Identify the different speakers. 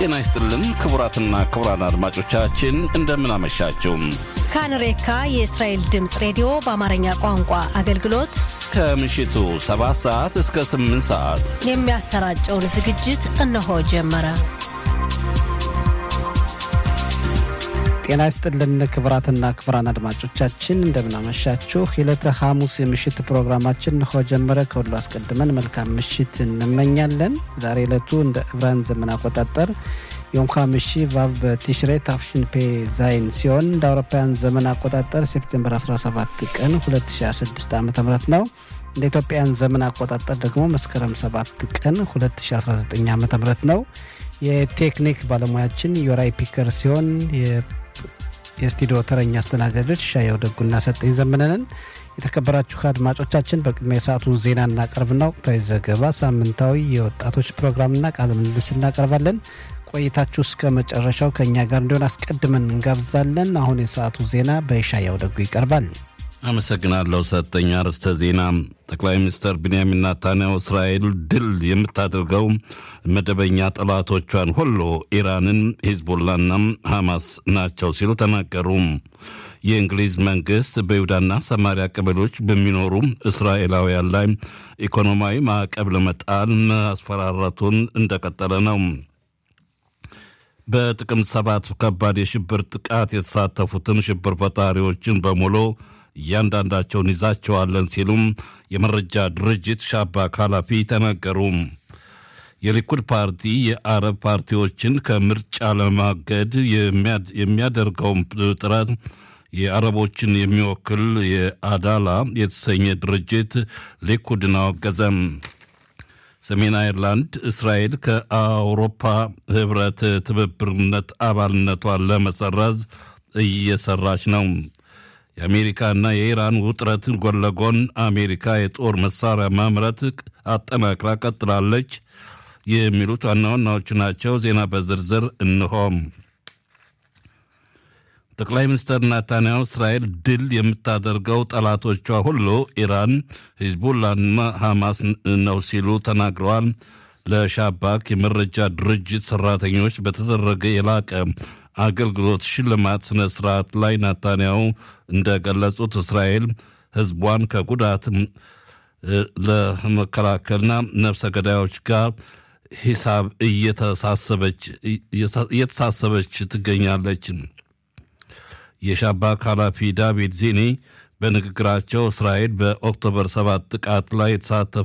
Speaker 1: ጤና ይስጥልን ክቡራትና ክቡራን አድማጮቻችን እንደምን አመሻችሁ።
Speaker 2: ካንሬካ የእስራኤል ድምፅ ሬዲዮ በአማርኛ ቋንቋ አገልግሎት
Speaker 1: ከምሽቱ 7 ሰዓት እስከ 8 ሰዓት
Speaker 2: የሚያሰራጨውን ዝግጅት እነሆ ጀመረ።
Speaker 3: ጤና ይስጥልን ክቡራትና ክቡራን አድማጮቻችን እንደምናመሻችሁ። የዕለተ ሐሙስ የምሽት ፕሮግራማችን እንሆ ጀመረ። ከሁሉ አስቀድመን መልካም ምሽት እንመኛለን። ዛሬ ዕለቱ እንደ ዕብራን ዘመን አቆጣጠር የዮም ሐሚሺ ቫቭ በቲሽሬ ታፍሽን ፔ ዛይን ሲሆን እንደ አውሮፓውያን ዘመን አቆጣጠር ሴፕቴምበር 17 ቀን 2016 ዓ ም ነው። እንደ ኢትዮጵያን ዘመን አቆጣጠር ደግሞ መስከረም 7 ቀን 2019 ዓ ም ነው። የቴክኒክ ባለሙያችን ዮራይ ፒከር ሲሆን የስቱዲዮ ተረኛ አስተናጋጆች ሻየው ደጉና ሰጠኝ ዘመነንን። የተከበራችሁ አድማጮቻችን በቅድሚያ የሰዓቱን ዜና እናቀርብና ወቅታዊ ዘገባ፣ ሳምንታዊ የወጣቶች ፕሮግራምና ቃለ ምልልስ እናቀርባለን። ቆይታችሁ እስከ መጨረሻው ከእኛ ጋር እንዲሆን አስቀድመን እንጋብዛለን። አሁን የሰዓቱ ዜና በሻየው ደጉ ይቀርባል።
Speaker 1: አመሰግናለሁ ሰጠኝ። አርዕስተ ዜና ጠቅላይ ሚኒስትር ቢንያሚን ናታንያሁ እስራኤል ድል የምታደርገው መደበኛ ጠላቶቿን ሁሉ ኢራንን፣ ሂዝቦላና ሐማስ ናቸው ሲሉ ተናገሩ። የእንግሊዝ መንግስት በይሁዳና ሰማሪያ ቀበሌዎች በሚኖሩ እስራኤላውያን ላይ ኢኮኖሚያዊ ማዕቀብ ለመጣል ማስፈራራቱን እንደቀጠለ ነው። በጥቅምት ሰባት ከባድ የሽብር ጥቃት የተሳተፉትን ሽብር ፈጣሪዎችን በሙሉ እያንዳንዳቸውን ይዛቸዋለን ሲሉም የመረጃ ድርጅት ሻባክ ኃላፊ ተናገሩ። የሊኩድ ፓርቲ የአረብ ፓርቲዎችን ከምርጫ ለማገድ የሚያደርገውን ጥረት የአረቦችን የሚወክል የአዳላ የተሰኘ ድርጅት ሊኩድን አወገዘም። ሰሜን አይርላንድ እስራኤል ከአውሮፓ ህብረት ትብብርነት አባልነቷን ለመሰረዝ እየሰራች ነው። የአሜሪካና የኢራን ውጥረት ጎን ለጎን አሜሪካ የጦር መሳሪያ ማምረት አጠናክራ ቀጥላለች። የሚሉት ዋና ዋናዎቹ ናቸው። ዜና በዝርዝር እንሆም። ጠቅላይ ሚኒስትር ናታንያሁ እስራኤል ድል የምታደርገው ጠላቶቿ ሁሉ ኢራን፣ ሂዝቡላና ሐማስ ነው ሲሉ ተናግረዋል። ለሻባክ የመረጃ ድርጅት ሰራተኞች በተደረገ የላቀ አገልግሎት ሽልማት ስነ ስርዓት ላይ ናታንያሁ እንደገለጹት እስራኤል ህዝቧን ከጉዳት ለመከላከልና ነፍሰ ገዳዮች ጋር ሂሳብ እየተሳሰበች ትገኛለች። የሻባክ ኃላፊ ዳቪድ ዚኒ በንግግራቸው እስራኤል በኦክቶበር ሰባት ጥቃት ላይ የተሳተፉ